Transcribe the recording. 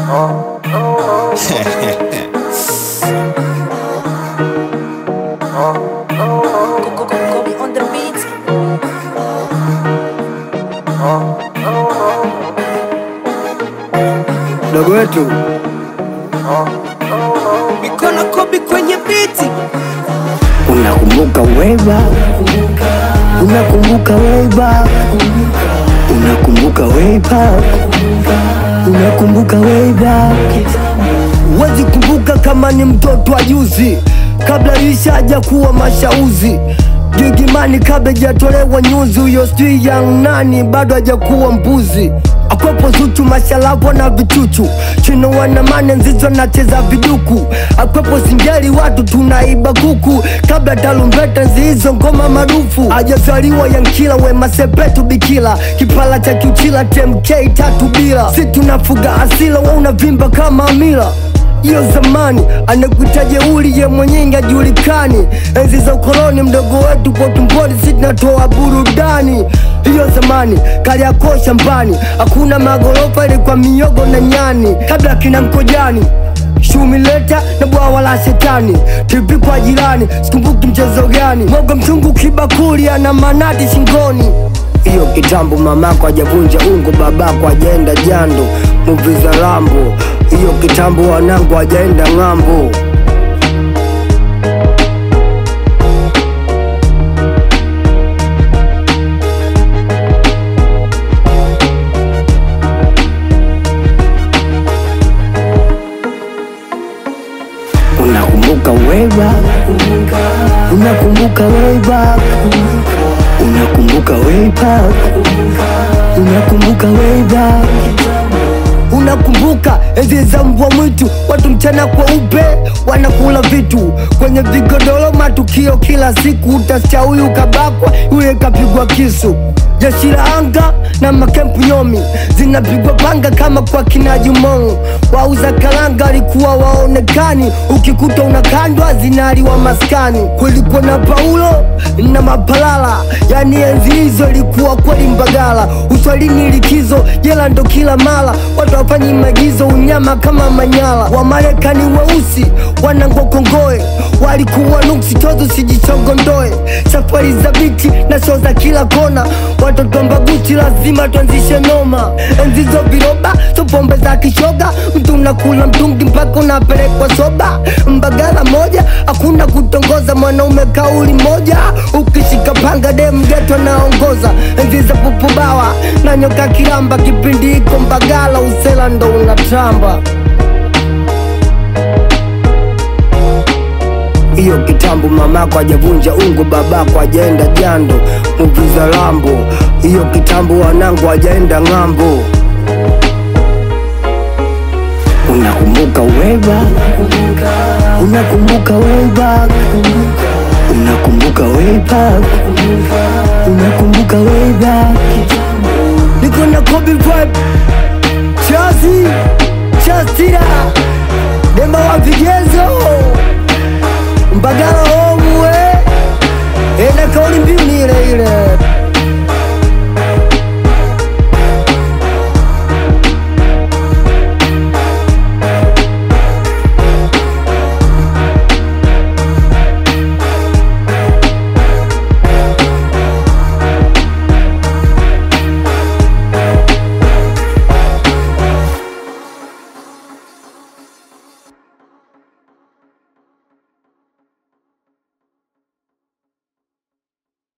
Kobe on the beat. Dogo wetu Mikono Kobe kwenye biti. unakumbuka weba, unakumbuka weba, unakumbuka weba, unakumbuka weba. Wezi kumbuka kama ni mtoto wa juzi, kabla ishaja kuwa mashauzi Gigimani kabla jatolewa nyuzi, huyo sijui yang nani bado hajakuwa mbuzi akwepo Zuchu mashalapo na vichuchu chino wanamane nzizo nacheza viduku akwepo singeli watu tunaiba kuku kabla talumbeta nzihizo ngoma marufu ajazaliwa yankila wema sepetu bikila kipala cha kiuchila tmk tatu bila si tunafuga asila wa unavimba kama amila hiyo zamani anakuita jeuli ye mwenyewe ajulikani enzi za ukoloni mdogo wetu kwa tumboni si tunatoa burudani hiyo zamani kaliako shambani hakuna magorofa ilikuwa miogo na nyani kabla kina mkojani shumileta na bwawa la shetani tipi kwa jirani sikumbuki mchezo gani moga mchungu kibakuli ana manati shingoni hiyo kitambo mamako ajavunja ungo babako ajaenda jando muvi za lambo hiyo kitambo wanangu ajaenda ng'ambo unakumbuka weba unakumbuka weba unakumbuka weba unakumbuka weba unakumbuka enzi za mbwa mwitu watu mchana kweupe wanakula vitu kwenye vigodoro matukio kila siku utasikia huyu kabakwa yule kapigwa kisu jeshi la anga na makempu nyomi zinapigwa panga kama kwa kina Jumongo. Wauza karanga walikuwa waonekani, ukikuta unakandwa zinaliwa maskani. Kulikuwa na Paulo na Mapalala, yani enzi hizo ilikuwa kweli Mbagala. Uswalini likizo, jela ndo kila mara, watu wafanyi magizo, unyama kama Manyala. Wamarekani weusi wanangwa kongoe, walikuwa nuksi tozo, sijichongondoe. Safari za biti na show za kila kona, watoto mbaguti lazima tuanzishe noma. Enzi zo viroba, so pombe za kishoga, mtu unakula mtungi mpaka unapelekwa soba. Mbagala moja, hakuna kutongoza, mwanaume kauli moja, ukishika panga dem geto naongoza. Enzi za pupubawa na nyoka kiramba, kipindi iko Mbagala, usela ndo unatamba. hiyo kitambo mamako ajavunja ungo babako ajaenda jando muviza lambo hiyo kitambo wanangu ajaenda ng'ambo unakumbuka weba unakumbuka weba unakumbuka weba unakumbuka weba niko na Kobe vibe chazi chastira